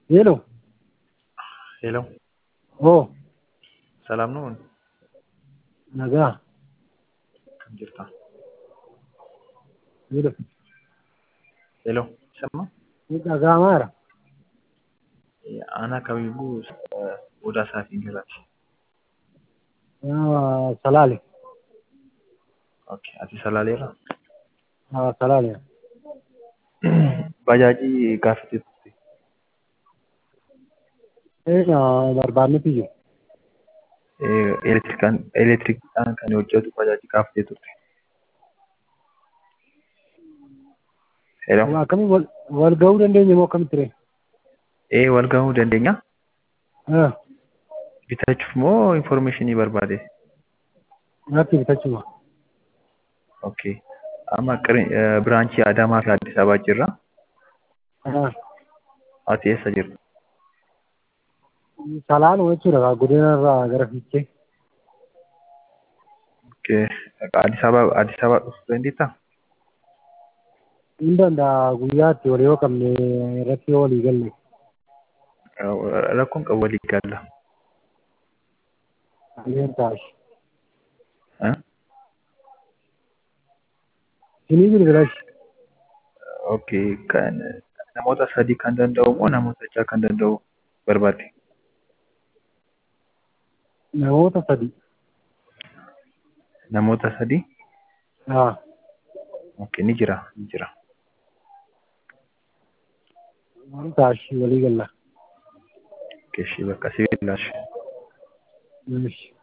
ሄሎ ሄሎ ኦ ሰላም ነው? nagaa Kam jirta? ሄሎ ሄሎ ሰማ dhaga'amaara Aanaa kamiyyuu odaa isaatiin jiraati. salaale Okay. Ati salaaleerra? salaale Bajaajii gaafate turte. barbaannetu jiru Elektirikaan elektirikiidhaan kan hojjetu bajaajii gaafatee turte. Hello. akkamii wal wal ga'uu dandeenya moo akkamitti ture Ee wal gahuu dandeenya. Bitachuuf moo informationii barbaade? natti bitachuma Okay. Amma qiri- eh, biraanchii Adaamaa fi Addis Ababaa jirra. Ati eessa jirta? salaanuma jechuudha godinarraa gara fiichee Okay. Addis Ababaa Addis Ababaa dhufuu dandeettaa? hin danda'a guyyaatti wal yoo qabne irratti yoo walii galle Rakkoon qabu walii galla. aleen taashi Eh? sinii bilbilashi Okay. Kan namoota sadii kan danda'u moo namoota ja'a kan danda'u barbaadde? namoota sadi Namoota sadii? haa Okay. Ni jira. Ni jira. taashi walii galla Okay. Shi bakka sibiilashi. Ishi.